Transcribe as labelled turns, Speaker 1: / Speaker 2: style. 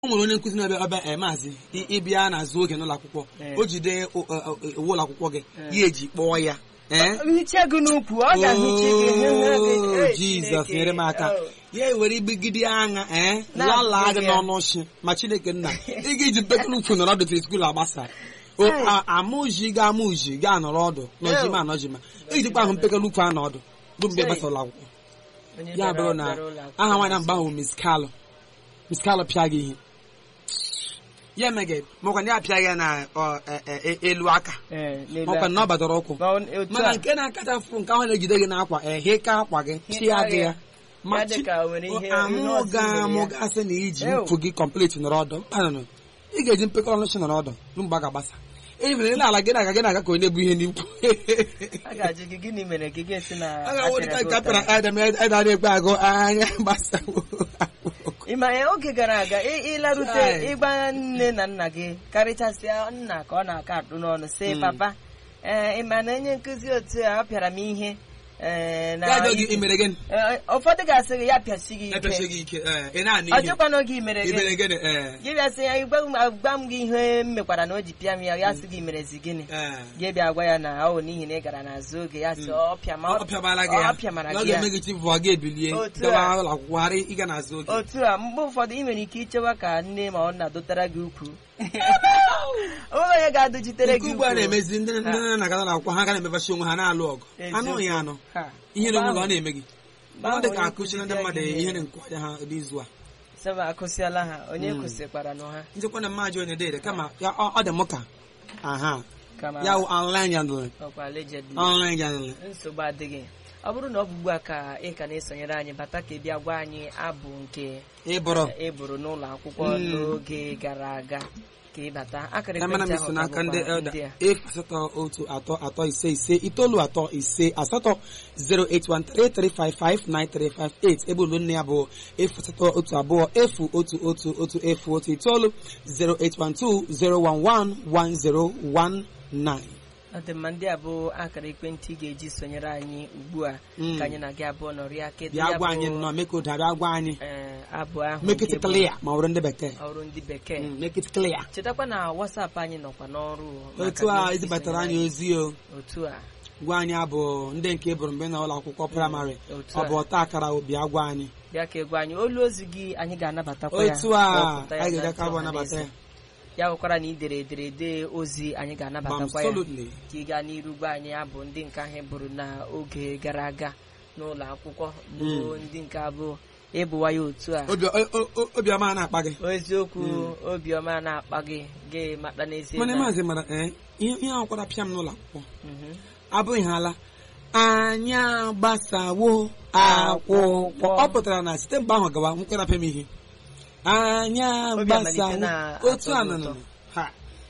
Speaker 1: o nwere onye nkụzi na-abịa ọbịa ee maazị ị- ịbịa n'azụ oge n'ụlọ akwụkwọ
Speaker 2: Ee.
Speaker 1: o jide o- o- o- uwe ụlọ akwụkwọ gị ya eji kpọọ ya ee
Speaker 2: hicha gị n'ukwu ọ ga-ehicha gị hụ hụ gị
Speaker 1: Oh,
Speaker 2: Ee,
Speaker 1: jizọs
Speaker 2: Chineke.
Speaker 1: nyere m aka
Speaker 2: Oh.
Speaker 1: ya ewere igbigide anya ee
Speaker 2: Na-abụghị
Speaker 1: lalaa gị
Speaker 2: ya.
Speaker 1: n'ọnụ ọchị ma chineke nna ị ga-eji mpekele ukwu nọrọ ọdụ fere skuul agbasa O-
Speaker 2: Hey.
Speaker 1: a- amụji ga amụji ga anọrọ ọdụ nọjima anọjima ejikwa ahụ mpekele ukwu anọ ọdụ bụ mgbe
Speaker 2: Hey.
Speaker 1: gbasa ụlọ akwụkwọ
Speaker 2: Onye
Speaker 1: ya
Speaker 2: bịara-
Speaker 1: bụrụ na
Speaker 2: bịara ụlọ akwụkwọ
Speaker 1: aha nwaanyị ahụ mgbe ahụ Miss Carlo Miss Carlo pịa gị ihe ya emeghe makwa na ya apịa ya na ọ, e- e- e- elu aka
Speaker 2: Ee, n'elu
Speaker 1: makwa na ọ badoro ụkwụ
Speaker 2: Ma ọ- otu
Speaker 1: mana
Speaker 2: a,
Speaker 1: nke na-akacha fụ nke ahụ na-ejide gị n'akwa ehe ka akwa gị chịa gị ya ma
Speaker 2: ya dị
Speaker 1: chi-
Speaker 2: ka o nwere ihe- ihe
Speaker 1: amụ
Speaker 2: ọzọ
Speaker 1: ga
Speaker 2: mere ya.
Speaker 1: amụ gasị na iji
Speaker 2: Ew.
Speaker 1: mfu gị kọmplit nọrọ ọdụ mkpanụnụ ị ga-eji mpekọrọ nọchi nọrọ ọdụ ruo mgbe a ga-agbasa efere ile ala gị na-aga gị na-aga ka onye bụ ihe n'ikwu
Speaker 2: a ga-ajụ gị gịnị mere gị ga-esi na
Speaker 1: a ga-awụ
Speaker 2: apịara
Speaker 1: dịka
Speaker 2: gị
Speaker 1: nke apịara
Speaker 2: ụtarị?
Speaker 1: adam edara egbe agụ anya gbasawo
Speaker 2: ị ma ya oge gara aga ị- ịlarute
Speaker 1: Chai.
Speaker 2: ịgba nne na nna gị karịchasịa nna ka ọ na-aka atụ n'ọnụ sị
Speaker 1: Mm.
Speaker 2: papa ee ị ma na onye nkụzi otu a ọ pịara m ihe ee, na
Speaker 1: ya jụọ gị
Speaker 2: ike."
Speaker 1: imere gịnị
Speaker 2: Ee, ụfọdụ ga-asị gị ya pịasi gị
Speaker 1: epeche
Speaker 2: ike
Speaker 1: gị ike ee, ị na-anụ
Speaker 2: ọ
Speaker 1: ihe
Speaker 2: jụkwana oge imere gị
Speaker 1: imere gịnị ee
Speaker 2: gị bịa sị ya "Gwa m- gwa m gị ihe m mekwara na o ji pịa m ya ya sị gị merezi gịnị
Speaker 1: ee
Speaker 2: gị bịa gwa ya na ọ bụ n'ihi na ị gara n'azụ oge ya sị ọ pịama
Speaker 1: ọ pịamara gị ya
Speaker 2: ọ pịamara
Speaker 1: na ọ
Speaker 2: gị ya
Speaker 1: ga-eme gị chi vụọ gị ebilie
Speaker 2: Otu
Speaker 1: gawa
Speaker 2: a.
Speaker 1: ụlọ akwụkwọ ghara ịga n'azụ oge
Speaker 2: otu a mgbe ụfọdụ ị nwere ike ichewa ka nne ma ọ na-adọtara gị ukwu onwe onye ga-adụchitere
Speaker 1: nke
Speaker 2: gị
Speaker 1: ugbu a
Speaker 2: ukwu
Speaker 1: na-emezi ndị ndị nne na aga ụlọ akwụkwọ ha ga na-emebachi onwe ha na-alụ ọgụ anụ ya anụ
Speaker 2: Ha.
Speaker 1: ihe na-enwe
Speaker 2: Mgbe
Speaker 1: ọ na-eme gị
Speaker 2: mgbe
Speaker 1: ọ
Speaker 2: ahụ
Speaker 1: dị ka
Speaker 2: onye
Speaker 1: akụchiri ndị
Speaker 2: nkụzi
Speaker 1: mmadụ
Speaker 2: bịa gị
Speaker 1: ihe nke ọnya ha n'izu a
Speaker 2: sema akụsịala ha onye
Speaker 1: Mm.
Speaker 2: kwụsịkwara nụ ha
Speaker 1: njikwa na mmaji onye dịrị kama ya ọ ọ dị m ka aha
Speaker 2: kama
Speaker 1: ya wụ online yandụlị
Speaker 2: ọkwa allegedly
Speaker 1: online yandụlị
Speaker 2: nsogbu adịghị ọ bụrụ na ọ bụ ugbu a ka ị ka na-esonyere anyị bata ka ị bịa gwa anyị abụ nke
Speaker 1: ịbụrụ
Speaker 2: ị bụrụ n'ụlọ akwụkwọ
Speaker 1: Mm.
Speaker 2: n'oge gara aga ka ị bata akara
Speaker 1: ya mana m
Speaker 2: ekwentị
Speaker 1: so
Speaker 2: ahụ
Speaker 1: n'aka
Speaker 2: ka
Speaker 1: ndị
Speaker 2: bụkwa
Speaker 1: elda
Speaker 2: ndị a.
Speaker 1: efu asatọ otu atọ atọ ise ise itoolu atọ ise asatọ 08133559358 ebe olu nne ya bụ efu asatọ otu abụọ efu otu otu otu efu otu itoolu 08120111019
Speaker 2: ọ dị mma ndị a bụ akara ekwentị ị ga-eji sonyere anyị ugbu a
Speaker 1: Mm.
Speaker 2: ka anyị na gị abụọ nọrịa kedu
Speaker 1: bịa
Speaker 2: ya
Speaker 1: gwa
Speaker 2: bụ,
Speaker 1: anyị nnọọ make ụda bịa gwa anyị
Speaker 2: eh, abụ ahụ
Speaker 1: make
Speaker 2: nke
Speaker 1: it
Speaker 2: bụ
Speaker 1: clear ma ọ bụrụ ndị bekee
Speaker 2: ọrụ ndị bekee
Speaker 1: Mm, make it clear
Speaker 2: chetakwa na WhatsApp anyị nọkwa n'ọrụ maka
Speaker 1: otu a
Speaker 2: na iji
Speaker 1: ezibatara
Speaker 2: sonyere
Speaker 1: anyị ozi o
Speaker 2: otu a
Speaker 1: gwa anyị abụ ndị nke bụrụ mgbe na ụlọ akwụkwọ praịmarị
Speaker 2: otu
Speaker 1: ọ
Speaker 2: a
Speaker 1: bụ ọta akara obi agwa anyị
Speaker 2: bịa ka egwu anyị olu ozi gị anyị ga-anabatakwa ya
Speaker 1: otu a
Speaker 2: wepụta ya
Speaker 1: anyị
Speaker 2: na
Speaker 1: ga-eje ka
Speaker 2: ntị
Speaker 1: abụ
Speaker 2: ọha na
Speaker 1: anabata
Speaker 2: eze.
Speaker 1: ya
Speaker 2: ya nwekwara na idere ederede ozi anyị ga-anabatakwa ya
Speaker 1: absolutely
Speaker 2: ka ị gaa n'iru gwa anyị abụ ndị nke ahụ bụrụ n'oge gara aga n'ụlọ akwụkwọ bụ ndị nke abụ ịbụwa ya otu a
Speaker 1: Obi- o- o- o- obiọma na-akpa gị
Speaker 2: eziokwu obiọma na-akpa gị gị mata n'ezie
Speaker 1: mana
Speaker 2: na-
Speaker 1: maazị mara ee ihe ihe ahụ kwara pịa m n'ụlọ akwụkwọ
Speaker 2: Mhm.
Speaker 1: abụghị ha ala anyị agbasawo akwụkwọ ọ pụtara na site mgbe ahụ gawa nkwere apịa m ihe anyị
Speaker 2: Obi amalite
Speaker 1: agbasawo
Speaker 2: na-
Speaker 1: otu
Speaker 2: atọ
Speaker 1: a
Speaker 2: gị
Speaker 1: nọ
Speaker 2: ụtọ.
Speaker 1: nọ